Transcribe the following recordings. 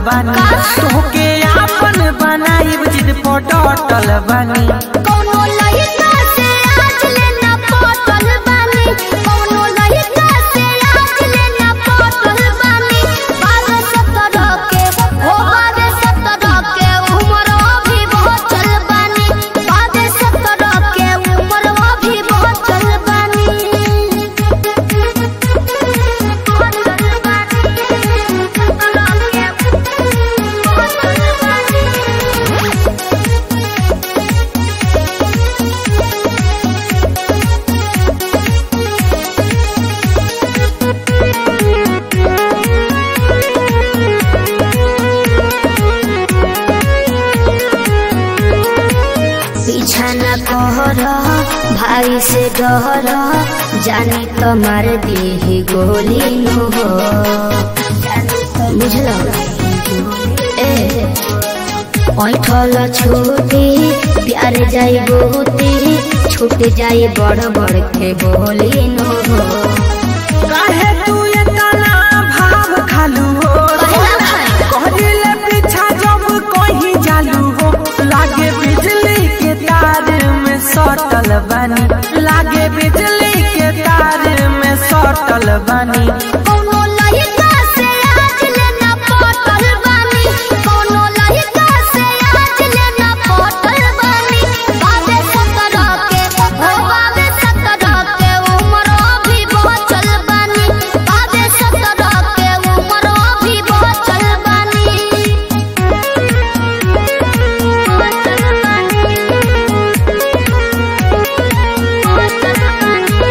बानी तोहके आपन बनाई जिद पटल बानी कौनो लइका से आज लेना पटल बानी कौनो लइका से आज लेना पटल बानी बारह सत्रह के हो बारह सत्रह के उम्र अभी बहुत चल बानी बारह सत्रह के उम्र अभी बहुत चल बानी बहुत चल बानी पीछा न कहर भाई से डर जानी तो मार दी गोली नु हो बुझल ए ऐठल छूटी प्यार जाई बहुती छूट जाई बड़ बड़ के बोली नु हो काहे तू इतना भाव खालू हो कहले पीछा जब कहीं जालू हो लागे बिजली के तार में सटल बानी लागे बिजली के तार में सटल बानी कौनो लइका से आज लेना पटल बानी कौनो लइका से आज लेना पटल बानी बाबे सत्रह के हो बाबे सत्रह के उम्र अभी बहुत चल बानी बाबे सत्रह के उम्र अभी बहुत चल बानी बहुत चल बानी बहुत चल बानी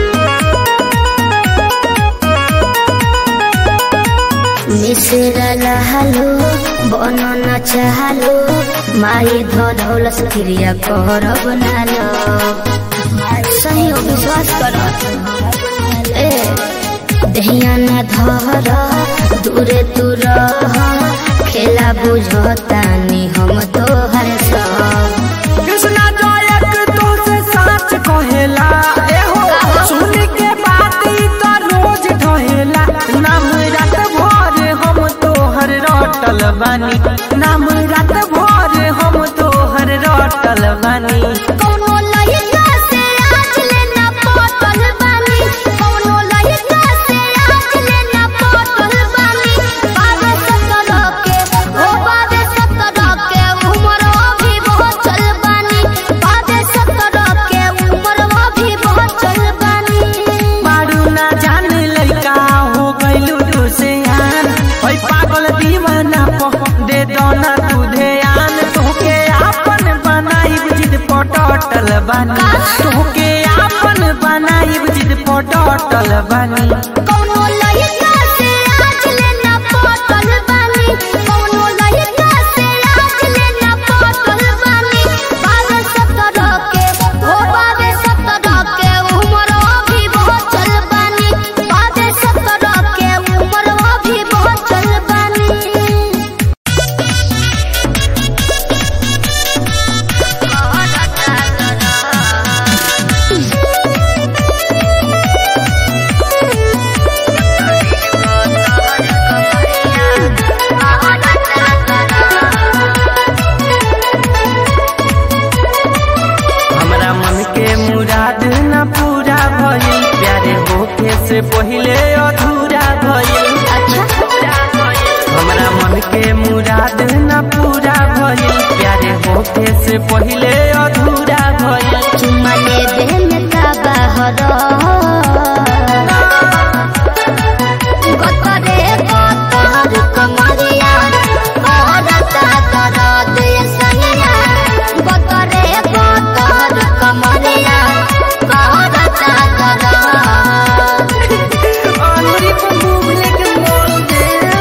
मिश्र लहलो बन न चाहलो माई धौलस क्रिया कर बनालो सही हो विश्वास कर ए दहिया न धर दूरे तू रह खेला बुझतानी हम तोहर सब कृष्णा जयक तो से साच कहेला एहो सुन के बात ई तो रोज ढहेला नाम रात भर हम तोहर रटल बानी नाम रात भर हम तोहर रटल बानी कौनो लइका से आज लेना पटल बानी कौनो लइका से आज लेना पटल बानी बाबे सत्रह के हो बाबे सत्रह के उम्र अभी बहुत चल बानी बाबे सत्रह के उम्र अभी बहुत चल बानी मारू ना जाने लइका हो गइलू तू से आन ओइ पागल दीवाना प दे दो ना तू ध्यान तोहके आपन बनाई जिद पटल बानी तोहके आपन बनाई जिद पटल बानी कौनो लइका से आज लेना पटल बानी कौनो लइका से आज लेना पटल बानी बाबे सत्रह के हो बाबे सत्रह के उम्र अभी बहुत चल बानी बाबे सत्रह के उम्र अभी बहुत चल बानी हमरा मन के मुराद न पूरा भइल प्यारे होके से पहिले अधूरा भइल हमरा मन के मुराद न पूरा भइल प्यारे होके से पहिले अधूरा भइल चुम्मा ले दे में का बाहर गतरे गतर कमरिया औरता दरद ये सनिया गतरे गतर कमरिया औरता दरद अंगुरी पे मुंह लेके मोड़ दे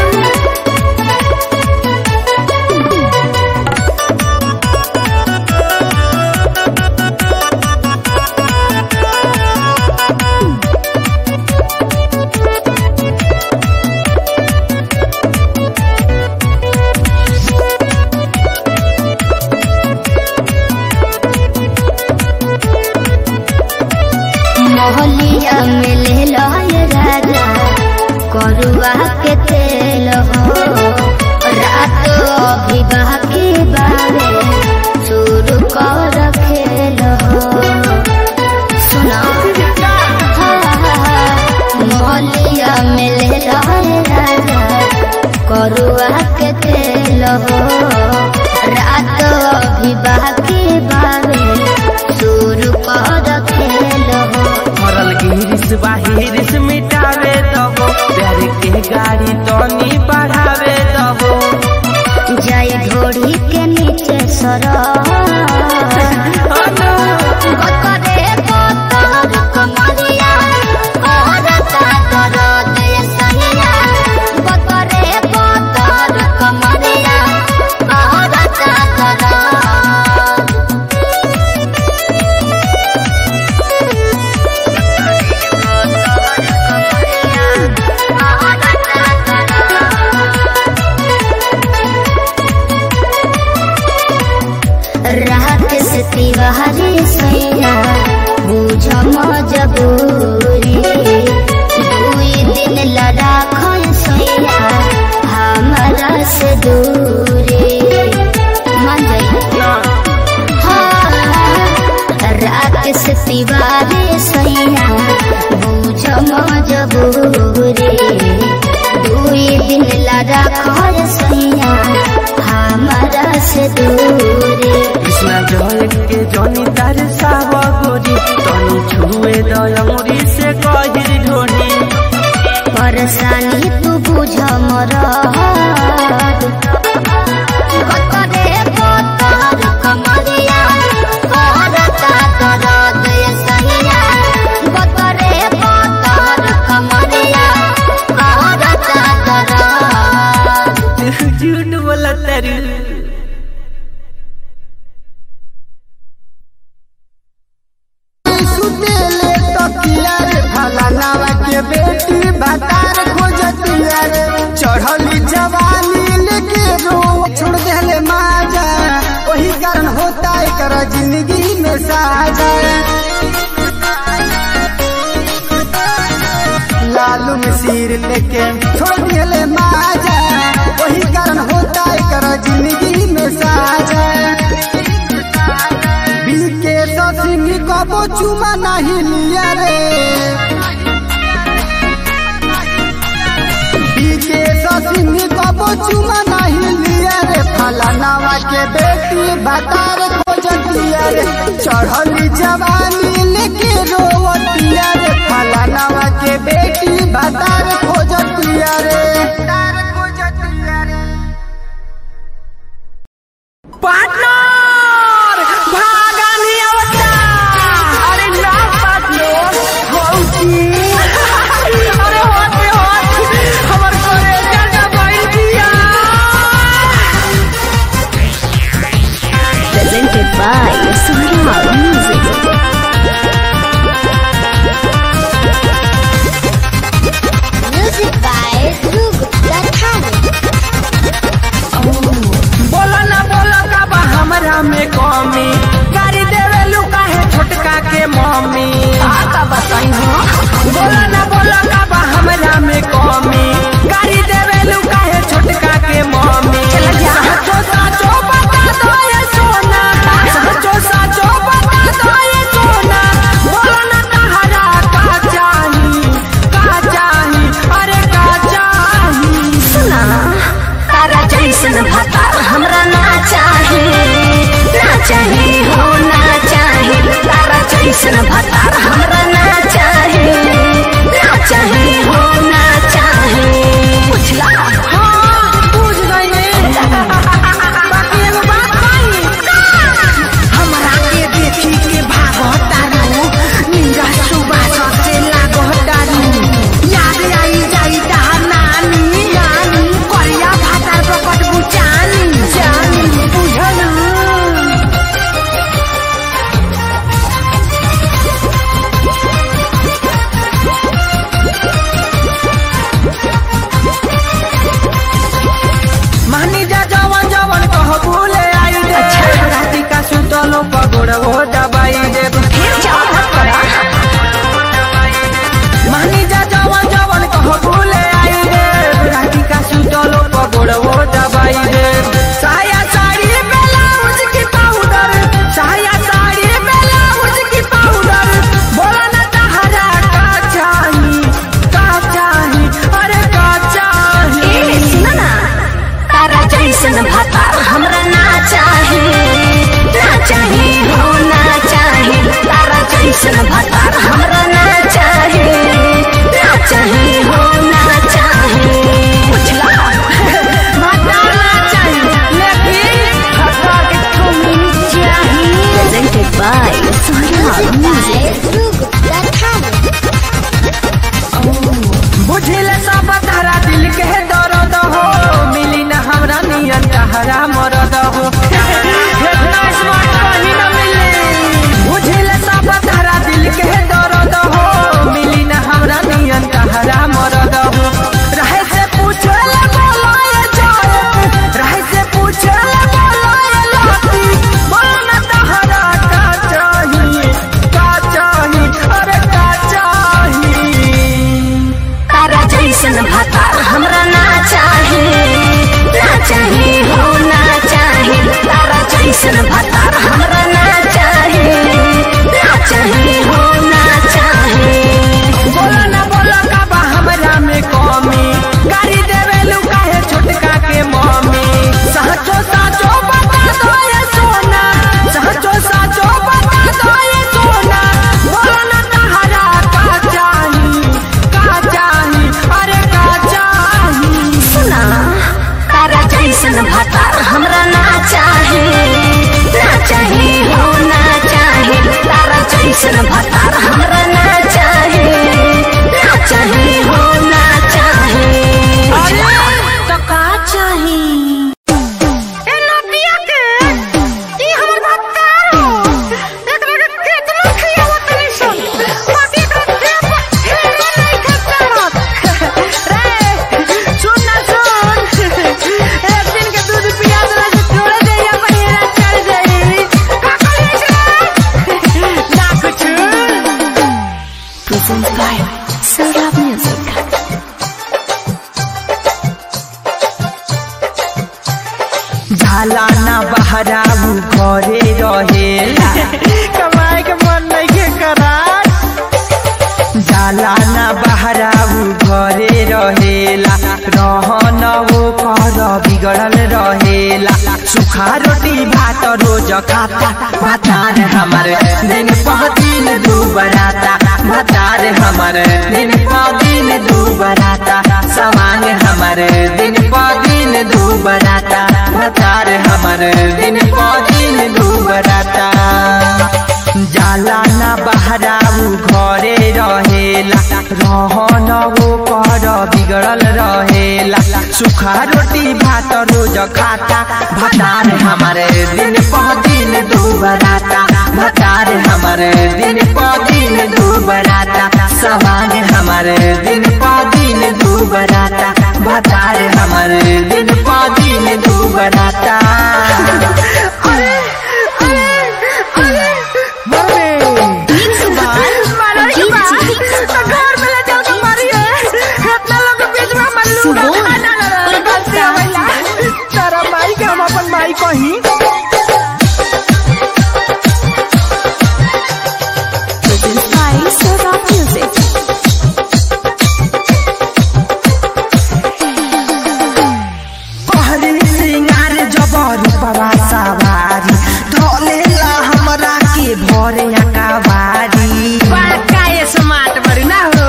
मोहलिया में ले लो ये राजा करुआ के तेल हो अभी बाकी बारे शुरू कर खेल सुना मलिया मिले रहे राजा करुआ के तेल हो रात अभी बाकी बारे शुरू कर खेल हो मरल गिरिस बाहिरिस मिटावे दबो प्यार के गाड़ी तनी बढ़ावे दबो जाई घोड़ी के नीचे सर बकरे बतर कमरिया औरता दरद ये सहिया बकरे बतर कमरिया औरता दरद रात से तिवारी सैया बुझ मजबूरी दुई दिन लड़ा खन सैया हमारा से दूरी मन जाइए रात से तिवारी सैया बुझ मजबूरी दुई दिन लड़ा खर सैया हमारा से दूरी कृष्णा जल के जनी तार साव गोरी तनी छुए दयमुरी से कहिर ढोनी परेशानी तू बुझ मरद बकरे बतर कमरिया औरता दरद ये सहिया बकरे बतर कमरिया औरता दरद झूठ बोला तेरू सुतेले तकिया रे भला नावा के बेटी भतार खोजतिया रे चढ़ली जवानी लेके रो छोड़ देले माजा वही कारण होता है कर जिंदगी में साजा लालू में सिर लेके छोड़ देले माजा वही कारण होता है कर जिंदगी में साजा बीके सिंह कबो चुमा नहीं लिया रे बीके सिंह कबो चुमा नहीं लिया रे फलानावा के बेटी बतार खोजतिया रे चढ़ली जवानी लेके रोवतिया रे फलानावा के बेटी बतार खोजतिया रे पार्टनर भागानी आवता अरे ना पार्टनर हौसी अरे होते होत हमर करे जाना बैल दिया presented by Surya Music. Music by Dhruv Dattani. बोला ना बोला का बा हमरा में कमी गाड़ी देवे लुका है छोटका के मम्मी का बताई हो बोला ना बोला का बा हमरा में कमी गाड़ी देवे लुका है छोटका के मम्मी साचो साचो बता दो ये सोना साचो साचो बता दो ये सोना बोला ना तहरा का चाही का चाही अरे का चाही सुना तारा जैसन भतार हमरा ना चाहे ना चाहे हो ना चाहे तारा जैसन भतार हमरा ना चाहे ना चाहे हो ना चाहे बुझला हाँ, बुझ गई बाकी एगो बात कही हमरा के देखी के भागतारू निंजा सुबास से लागतारू याद आई जाई तार नानी नानी करिया भातार प्रकट बुचानी जानी बुझलू मानी जा जवन जवन कह भूले आई दे राती का सुतलो पगोड़ हो दबाई दे मानी जा जवन जवन कह भूले आई दे राती का सुतलो पगोड़ हो दबाई दे जैसन भतार हमरा ना चाहे ना चाहे हो ना चाहे बुझला भतार ना चाहे लेकिन भतार के तुम चाहे presented by Sonia Music बुझिल सब तारा दिल के दर्द हो मिली न हमरा नियन तहरा मरद हो इतना स्मार्ट कहीं न मिले बुझिल सब तारा दिल के दर्द हो मिली न हमरा नियन तहरा मरद हो रहे से पूछे ले बोलाए जाए रहे से पूछे ले बोलाए लाती बोला न तहरा का चाहिए का चाहिए अरे का चाहिए तारा जैसन भतार हमरा ना चाहे ना चाहे हो ना चाहे तारा जैसन भतार हमरा ना चाहे ना चाहे हो ना चाहे बोलो ना बोलो का बा हमरा में कमी गाड़ी देवे लुका है छोटका के मम्मी सहचो साचो बता दो ये सोना सहचो साचो बता दो ये सोना बोलो ना तहरा का चाही का चाही अरे का चाही सुना तारा जैसन भतार हमरा ना चाहे ना चाहे हो ना चाहे तारा जैसन भतार हमरा ना चाहे ना चाहे हो ना चाहे अरे तो का चाही ए नदिया के ई हमर भत्ता हो एकरा के केतना खियावत तनी सन बाकी एकरा के हेला नहीं खतरत रे सुन ना सुन एक दिन के दूध पिया दे से छोड़ दे या बहिरा चल जाई का करे छे ना कुछ presents by Sarab Music झाला ना बहराऊ घरे रहेला कमाए के मन नहीं के करा जाला ना बहराऊ घरे रहेला रहन वो कर बिगड़ल रहेला सुखा रोटी भात रोज खाता भातार हमर दिन पर दिन दू बराता भातार हमर दिन पर दिन दू बराता समान हमर दिन पर दिन दू बराता भातार हमर दिन पर दिन दू बराता जाला ना बहराऊ घरे रहेला रहन वो कर बिगड़ल रहेला सुखा रोटी भात रोज खाता भतार हमारे दिन पर दिन दू बराता भतार हमारे दिन पर दिन दू बराता सवाल हमारे दिन पर दिन दू बराता भतार हमारे दिन पर दिन दू बराता अरे अरे अरे कहीं presents by Sarab Music पहरी सिंगार जबर पवा सवारी ढोलेला हमरा के भरे अकावारी बाका ये समाट बड़ी ना हो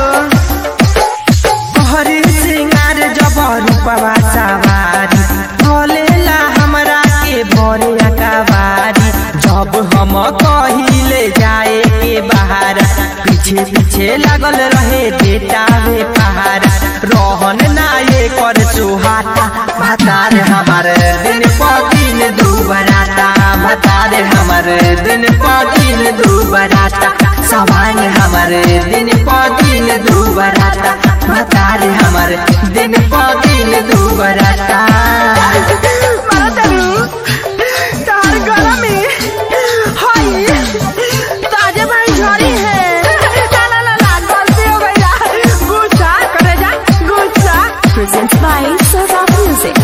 पहरी सिंगार जबर पवा सवारी ढोलेला हमरा के भरे अकावारी जब हम कहिले जाए के बाहर पीछे पीछे लागल रहे बेटावे पहाड़ रहन ना ये कर सुहाता भतार हमार दिन पर दिन दू बराता भतार हमार दिन पर दिन दू बराता सवाल हमार दिन पर दिन दू बराता भतार हमार दिन पर दिन दू बराता तार गरमी हाय ताजे भाई झड़ी है ला ला ला ला गलती हो गई ला गुस्सा करे जा गुस्सा presents by Sarab Music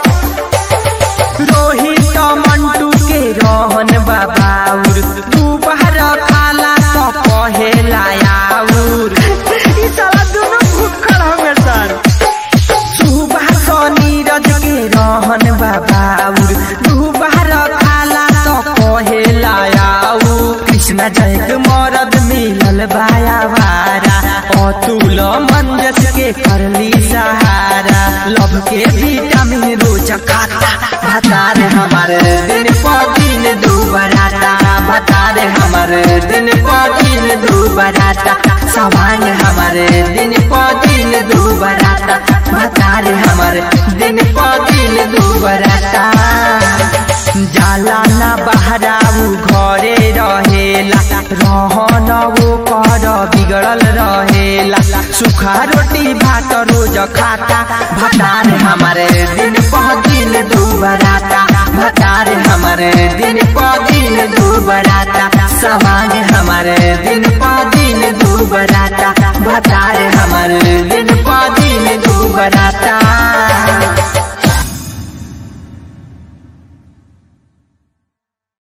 Rohit Mantu के रोहन बाबाउर दोपहर खाला तो कहेला आउर ई साला दोनों भूखल होंगे सर सुबह तो नीरज के रोहन बाबाउर दोपहर खाला तो कहेला आउर कृष्ण जय के मरद में बाया भारा अतुल मंजस के करली सहारा लव के विटामिन रोज खाता भतार हमारे दिन प दिन दुबराता भतार हमारे दिन प दिन दुबराता सवांग हमारे दिन प दिन दुबराता भतार हमारे दिन प दिन दुबराता जाला ना बहराऊ घरे रहेला रहन वो कर बिगड़ल रहेला सुखा रोटी भात रोज खाता भतार हमारे दिन प दिन दुबराता भतार हमारे दिन प दिन दुबराता सवांग हमारे दिन